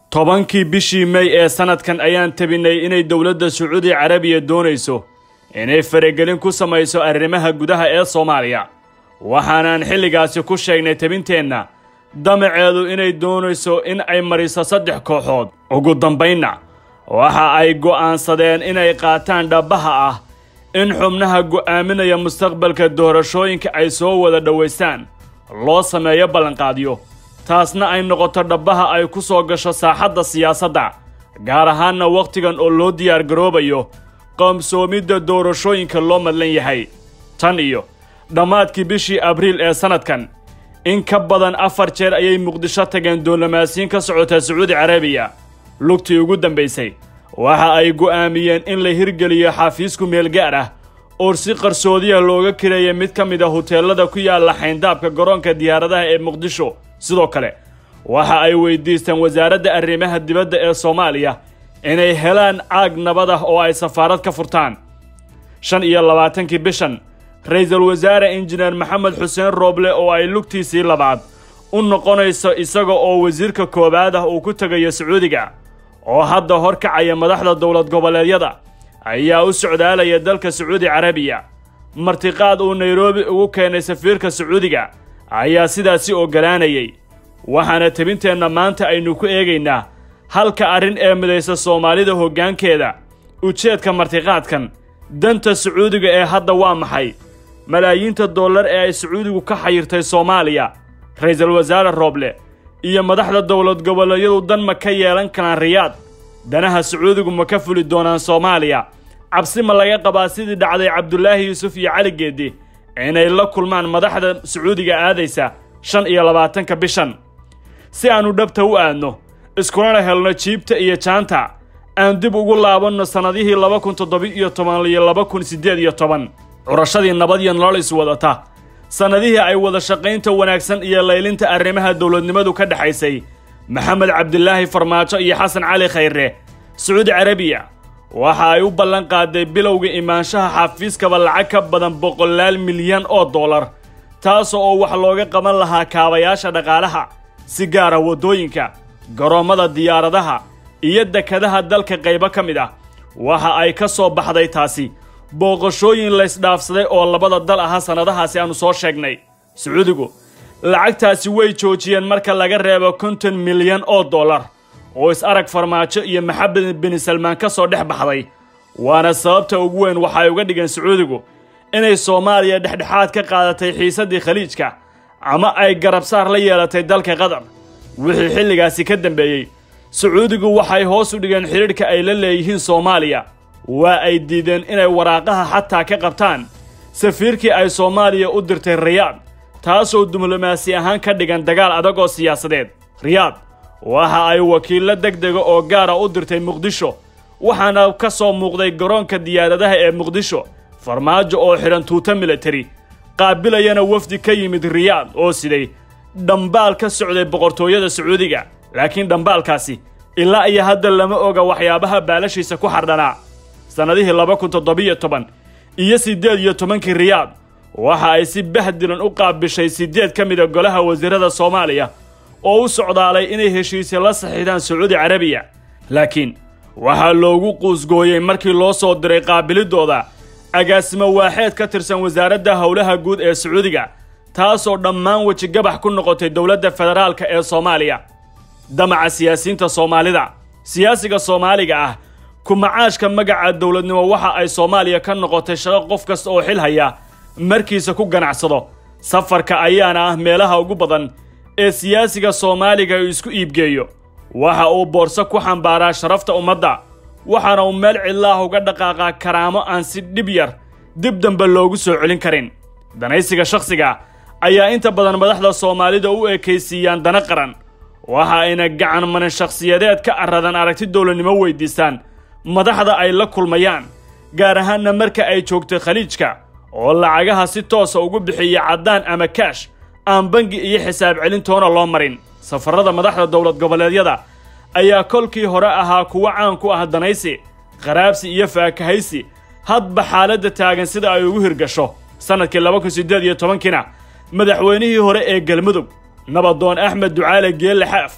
tobankii bishii mey ee sannadkan ayaan tabinay inay dowladda sacuudi carabiya doonayso inay faragelin ku samayso arrimaha gudaha ee soomaaliya waxaanaan xilligaasi ku sheegnay tabinteenna damaceedu inay doonayso in ay mariso saddex kooxood ugu dambaynna waxa ay go'aansadeen inay qaataan dhabbaha ah in xubnaha go'aaminaya mustaqbalka doorashooyinka ay soo wada dhowaystaan loo sameeyo ballanqaadyo taasna ay noqoto dhabbaha ay ku soo gasho saaxadda siyaasadda gaar ahaanna wakhtigan oo loo diyaargaroobayo qoomsoomidda doorashooyinka loo madlan yahay tan iyo dhammaadkii bishii abriil ee sannadkan in ka badan afar jeer ayay muqdisho tageen duulamaasiin ka socota sacuudi carabiya lugtii ugu dambaysay waxa ay go'aamiyeen in la hirgeliyo xafiisku meel gaar ah oo si qarsoodiya looga kireeya mid ka mid a huteelada ku yaalla xayndaabka garoonka diyaaradaha ee muqdisho sidoo kale waxa ay weydiisteen wasaaradda arrimaha dibadda ee soomaaliya inay helaan caag nabad ah oo ay safaarad ka furtaan shan iyo labaatankii bishan ra-iisul wasaare injineer maxamed xuseen rooble oo ay lugtiisii labaad u noqonayso isaga oo wasiirka koowaad ah uu ku tegayo sacuudiga oo hadda hor kacaya madaxda dowlad goboleedyada ayaa u socdaalaya dalka sacuudi carabiya martiqaad uu nairobi ugu keenay safiirka sacuudiga ayaa sidaasi ogolaanayay waxaana tabinteenna maanta aynu ku eegaynaa halka arrin ee midaysa soomaalida hoggaankeeda ujeedka martiqaadkan danta sacuudiga ee hadda waa maxay malaayiinta dollar ee ay sacuudigu ka xayirtay soomaaliya ra-iisul wasaare rooble iyo madaxda dowlad goboleedyadu dan ma ka yeelan karaan riyaad danaha sacuudigu ma ka fuli doonaan soomaaliya cabsi ma laga qabaa sidii dhacday cabdulaahi yuusuf iyo cali geeddi inay la kulmaan madaxda sacuudiga aadaysa shan iyo labaatanka bishan si aannu dhabta u aadno iskulana helno jiibta iyo jaanta aan dib ugu laabanno sannadihii laba kun toddoba-iyo toban iyo laba kun siddeed iyo toban curashadii nabad iyo nolol iswadata sannadihii ay wada shaqaynta wanaagsan iyo laylinta arrimaha dowladnimadu ka dhexaysay maxamed cabdilaahi farmaajo iyo xasan cali khayre sacuudi carabiya waxa ay u ballan qaaday bilowga imaanshaha xafiiskaba lacag ka badan boqolaal milyan oo dollar taas oo wax looga qaban lahaa kaabayaasha dhaqaalaha si gaara waddooyinka garoommada diyaaradaha iyo dekadaha dalka qaybo ka mid ah waxa ay ka soo baxday taasi booqashooyin laysdhaafsaday oo labada dal aha sannadahaasi aannu soo sheegnay sacuudigu lacagtaasi way joojiyeen marka laga reebo konton milyan oo dollar oo is-arag farmaajo iyo maxamed bini salmaan ka soo dhex baxday waana sababta ugu weyn waxa ay uga dhigeen sacuudigu inay soomaaliya dhexdhexaad ka qaadatay xiisaddii khaliijka ama ay garabsaar la yeelatay dalka qatar wixii xilligaasi ka dambeeyey sacuudigu waxay hoos u dhigeen xidhiidhka ay la leeyihiin soomaaliya waa ay diideen inay waraaqaha xataa ka qabtaan safiirkii ay soomaaliya u dirtay riyaad taasoo diblomaasi ahaan ka dhigan dagaal adag oo siyaasadeed riyaad waxa ay wakiillo deg dega oo gaara u dirtay muqdisho waxaana ka soo muuqday garoonka diyaaradaha ee muqdisho farmaajo oo xidhan tuuta militari qaabilayana wafdi ka yimid riyaad oo siday dhambaal ka socday boqortooyada sacuudiga laakiin dhambaalkaasi ilaa iyo hadda lama oga waxyaabaha baalashiisa ku xardhanaa sannadihii laba kun toddobiyo toban iyo siddeed iyo tobankii riyaad waxa ay si bahdilan u qaabishay siddeed ka mida golaha wasiirada soomaaliya oo u socdaalay inay heshiisya la saxiixdaan sacuudi carabiya laakiin waxaa loogu quusgooyey markii loo soo diray qaabiliddooda agaasimo waaxeed ka tirsan wasaaradda howlaha guud ee sacuudiga taasoo dhammaan wejigabax ku noqotay dowladda federaalka ee soomaaliya damaca siyaasiyiinta soomaalida siyaasiga soomaaliga ah kumacaashka magaca dowladnimo waxa ay soomaaliya ka noqotay shaqo qof kasta oo xil haya markiisa ku ganacsado safarka ayaana ah meelaha ugu badan ee siyaasiga soomaaliga uu isku iibgeeyo waxa uu boorso ku xambaaraa sharafta ummadda waxaana uu meel cidlaah uga dhaqaaqaa karaamo aan si dhib yar dib dambe loogu soo celin karin danaysiga shakhsiga ayaa inta badan madaxda soomaalida u ekaysiiyaan dana qaran waxa ayna gacan manan shakhsiyadeed ka aradan aragti dowladnimo weydiistaan madaxda ay la kulmayaan gaar ahaanna marka ay joogtay khaliijka oo lacagaha si toosa ugu bixiya caddaan ama kaash aan bangi iyo xisaab celintoona loo marin safarrada madaxda dowlad goboleedyada ayaa kolkii hore ahaa kuwo caan ku ah danaysi qaraabsi iyo faakahaysi hadba xaaladda taagan sida ay ugu hirgasho sannadkii laba kun siddeed iyo tobankiina madaxweynihii hore ee galmudug nabadoon axmed ducaale geelle xaaf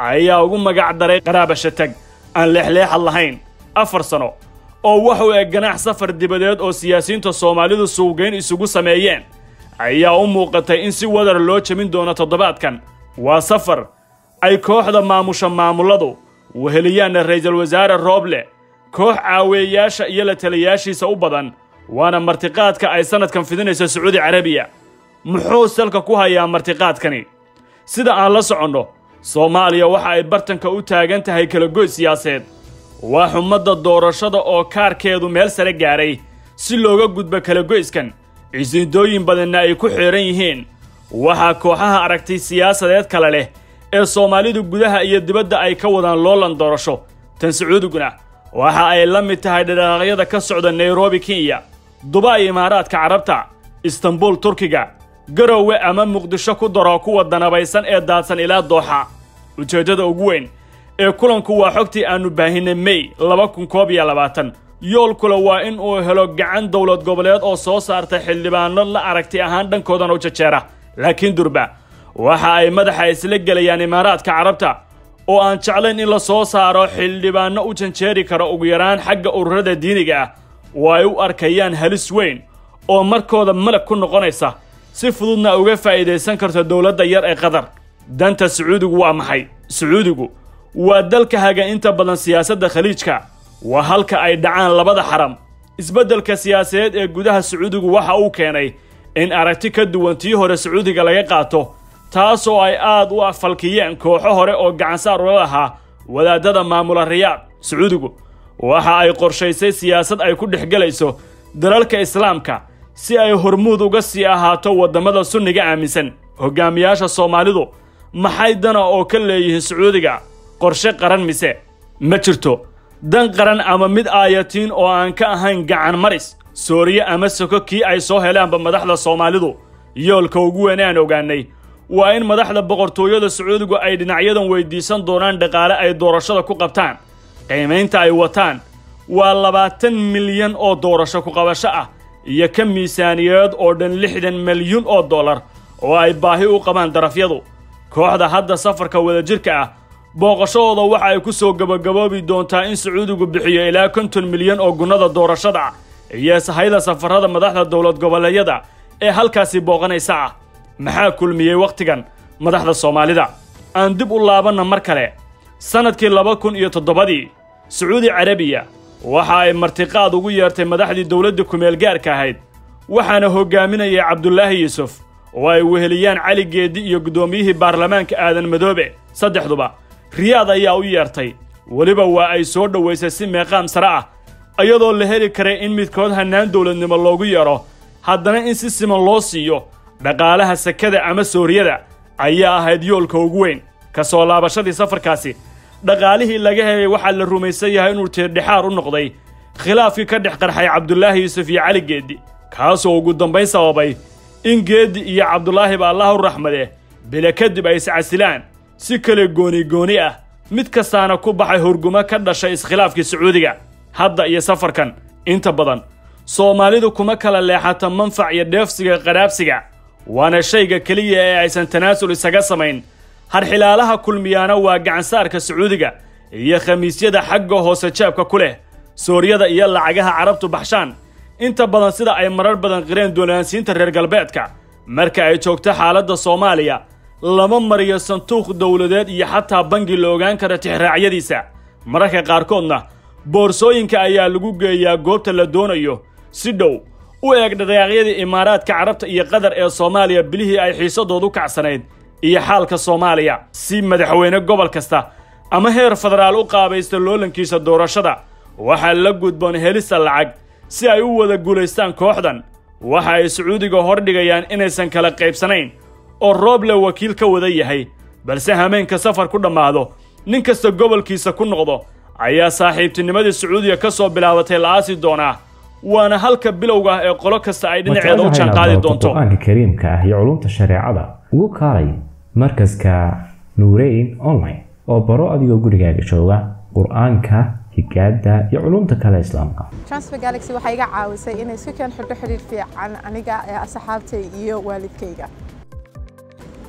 ayaa ugu magac daray qaraabashatag aan leexleexad lahayn afar sano oo wax u eg ganaax safar dibadeed oo siyaasiyiinta soomaalidu suugayn isugu sameeyeen ayaa u muuqatay in si wadar loo jebin doono toddobaadkan waa safar ay kooxda maamusha maamulladu weheliyaanna ra'iisul wasaare rooble koox caaweeyayaasha iyo la taliyayaashiisa u badan waana martiqaadka ay sannadkan fidinayso sacuudi carabiya muxuu salka ku hayaa martiqaadkani sida aan la soconno soomaaliya waxa ay bartanka u taagan tahay kalagoy siyaaseed waa xumadda doorashada oo kaarkeedu meel sare gaadhay si looga gudbo kalagoyskan cisiidooyin badanna ay ku xeehan yihiin waxaa kooxaha aragtay siyaasadeed kale leh ee soomaalidu gudaha iyo dibadda ay ka wadaan loolan doorasho tan sacuudiguna waxa ay la mid tahay dhadhaaqyada ka socda nairobi kenya dubai imaaraadka carabta istanbul turkiga garowe ama muqdisho ku daro kuwa danabaysan ee daadsan ilaa dooxa ujeeddada ugu weyn ee kulanku waa xogtii aannu baahinay mey laba kun koob iyo labaatan yoolkula waa in uu helo gacan dowlad goboleed oo soo saarta xildhibaano la aragti ahaan dhankoodana u jajeera laakiin durba waxa ay madaxa isla gelayaan imaaraadka carabta oo aan jeclayn in la soo saaro xildhibaanno u janjeeri kara ugu yaraan xagga ururada diiniga ah oo ay u arkayaan halis weyn oo markooda malag ku noqonaysa si fududna uga faa'iidaysan karto dowladda yar ee qatar danta sacuudigu waa maxay sacuudigu waa dalka haga inta badan siyaasadda khaliijka waa halka ay dhacaan labada xaram isbeddelka siyaasadeed ee gudaha sacuudigu waxa uu keenay in aragti ka duwan tii hore sacuudiga laga qaato taasoo ay aad u afalkiyeen kooxo hore oo gacansaar ula lahaa wadaadada maamula riyaad sacuudigu waxa ay qorshaysay siyaasad ay ku dhex gelayso dalalka islaamka si ay hormuud uga sii ahaato waddamada sunniga aaminsan hoggaamiyaasha soomaalidu maxay dana oo ka leeyihiin sacuudiga qorshe qaran mise ma jirto dan qaran ama mid aayatiin oo aan ka ahayn gacan maris sooriye ama soko kii ay soo helaanba madaxda soomaalidu yoolka ugu weyn aan ogaanay waa in madaxda boqortooyada sacuudigu ay dhinacyadan weyddiisan doonaan dhaqaale ay doorashada ku qabtaan qiimaynta ay wataan waa labaatan milyan oo doorasho ku qabasho ah iyo ka miisaaniyeed oo dhan lixdan milyun oo dollar oo ay baahi u qabaan darafyadu kooxda hadda safarka wadajirka ah booqashadooda waxa ay ku soo gebagaboobi doontaa in sacuudigu bixiyo ilaa konton milyan oo gunnada doorashada iyo sahayda safarrada madaxda dowlad goboleedyada ee halkaasi booqanaysa ah maxaa kulmiyey wakhtigan madaxda soomaalida aan dib u laabanna mar kale sannadkii laba kun iyo toddobadii sacuudi carabiya waxa ay martiqaad ugu yeertay madaxdii dowladda kumeel gaarka ahayd waxaana hoggaaminayay cabdulaahi yuusuf oo ay weheliyaan cali geeddi iyo guddoomiyihii baarlamaanka aadan madoobe saddexduba riyaad ayaa u yeertay weliba waa ay soo dhowaysay si meeqaam sare ah iyadoo la heli karay in midkood hannaan dowladnimo loogu yeedho haddana in si siman loo siiyo dhaqaalaha sekada ama sooriyada ayaa ahayd yoolka ugu weyn ka soo laabashadii safarkaasi dhaqaalihii laga helay waxaa la rumaysan yahay inuu tiirdhexaar u noqday khilaafkii ka dhex qarxay cabdulaahi yuusuf iyo cali geeddi kaasoo ugu dambayn sababay in geeddi iyo cabdulaahiba allah u raxmade bile kadib ay iscasilaan si kale gooni gooni ah mid kastaana ku baxay hurgumo ka dhashay iskhilaafkii sacuudiga hadda iyo safarkan inta badan soomaalidu kuma kala leexata manfac iyo dheefsiga qadhaabsiga waana shayga keliya ee aysan tanaasul isaga samayn harxilaalaha kulmiyaana waa gacansaarka sacuudiga iyo khamiisyada xagga hoose jeebka ku leh sooryada iyo lacagaha carabtu baxshaan inta badan sida ay marar badan qireen doolaansiinta reer galbeedka marka ay joogto xaaladda soomaaliya lama mariyo sanduuq dowladeed iyo xataa bangi la ogaan kara tixraacyadiisa mararka qaarkoodna boorsooyinka ayaa lagu geeyaa goobta la doonayo si dhow u eeg dhaqaaqyadii imaaraadka carabta iyo qatar ee soomaaliya bilihii ay xiisadoodu kacsanayd iyo xaalka soomaaliya si madaxweyne gobol kasta ama heer federaal u qaabaysta loolankiisa doorashada waxaa la gudboon helista lacag si ay u wada guulaystaan kooxdan waxa ay sacuudiga hordhigayaan inaysan kala qaybsanayn oo rooble wakiil ka wada yahay balse hameenka safar ku dhammaado nin kasta gobolkiisa ku noqdo ayaa saaxiibtinimadii sacuudiga ka soo bilaabatay la aasi doonaa waana halka bilowga ah ee qolo kasta ay dhinaceeda u jaanqaadi doonto qur-aanka kariimka ah iyo culumta shareecada ugu kaalay markaska nuureyn online oo baro adigoo gurigaaga jooga qur-aanka higaada iyo culumta kale islaamka transfer galaxy waxay iga caawisay inay isku keen xidho xidhiir fiican aniga ee asxaabtay iyo waalidkayga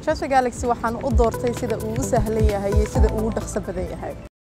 Shasha Galaxy waxaan u doortay sida uu u sahlan yahay iyo sida uu u dhaqso badan yahay